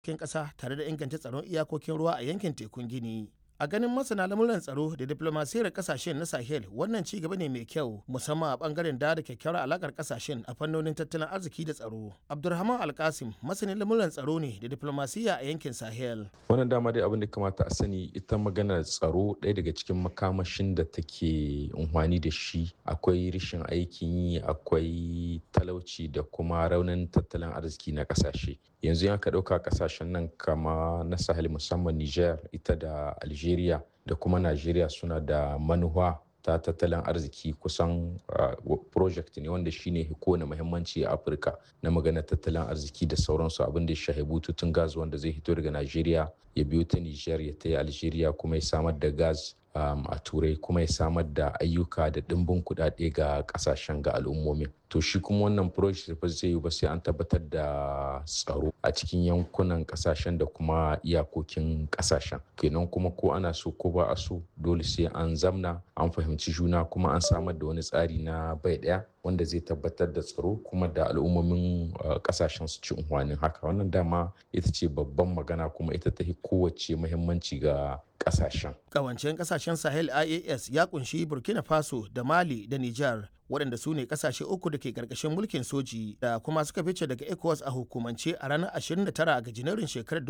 cikin ƙasa tare da inganta tsaron iyakokin ruwa a yankin tekun Gini. A ganin masana lamuran tsaro da diplomasiyar kasashen na Sahel wannan ci gaba ne mai kyau musamman a bangaren da da kyakkyawar alakar kasashen a fannonin tattalin arziki da tsaro. Abdulrahman Alkasim masanin lamuran tsaro ne da diplomasiya a yankin Sahel. Wannan dama dai abin da kamata a sani ita maganar tsaro ɗaya daga cikin makamashin da take unhwani da shi akwai rashin aikin yi akwai talauci da kuma raunin tattalin arziki na kasashe. Yanzu ya ka ɗauka kasashen nan kama na Sahel musamman Niger ita da Algeria Algeria da kuma Najeriya suna da manuwa ta tattalin arziki kusan uh, project ne wanda shine kowane muhimmanci a Afirka na magana tattalin arziki da sauransu abin da ya shahi bututun gas wanda zai hito daga Najeriya ya biyo ta Niger ya ta Algeria kuma ya samar da gas um, a turai kuma ya samar da ayyuka da ɗimbin kuɗaɗe ga ƙasashen ga al'ummomin to shi kuma wannan project ba zai yi ba sai an tabbatar da tsaro a cikin yankunan ƙasashen da kuma iyakokin ƙasashen kenan kuma ko ana so ko ba a so dole sai an zamna an fahimci juna kuma an samar da wani tsari na bai ɗaya wanda zai tabbatar da tsaro kuma da al'ummomin kasashen su ci unhwanin haka wannan dama ita ce babban magana kuma ita ta kowace muhimmanci ga kasashen. Kawancen kasashen Sahel IAS ya kunshi Burkina Faso da Mali da Nijar waɗanda su ne kasashe uku da ke ƙarƙashin mulkin soji da kuma suka fice daga ECOWAS a hukumance a ranar 29 ga Janairun shekarar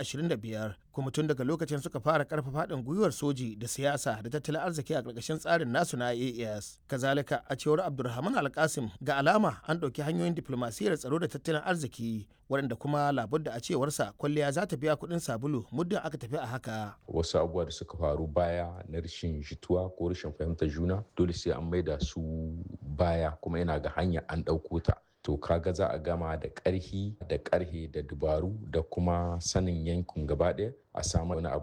2025 kuma tun daga lokacin suka fara ƙarfafa haɗin gwiwar soji da siyasa da tattalin arziki a ƙarƙashin tsarin nasu na IAS. Kazalika a cewar Abdulrahman Alkasim ga alama an ɗauki hanyoyin diplomasiyar tsaro da tattalin arziki waɗanda kuma labudda a cewarsa kwalliya za ta biya kuɗin sabulu muddin aka tafi a haka. Wasu abubuwa da suka faru baya na rashin jituwa ko rashin fahimtar juna dole sai an maida su baya kuma yana ga hanya an ɗauko ta. To kaga za a gama da ƙarhi da ƙarhe da dubaru da kuma sanin yankin gaba ɗaya a samu wani abu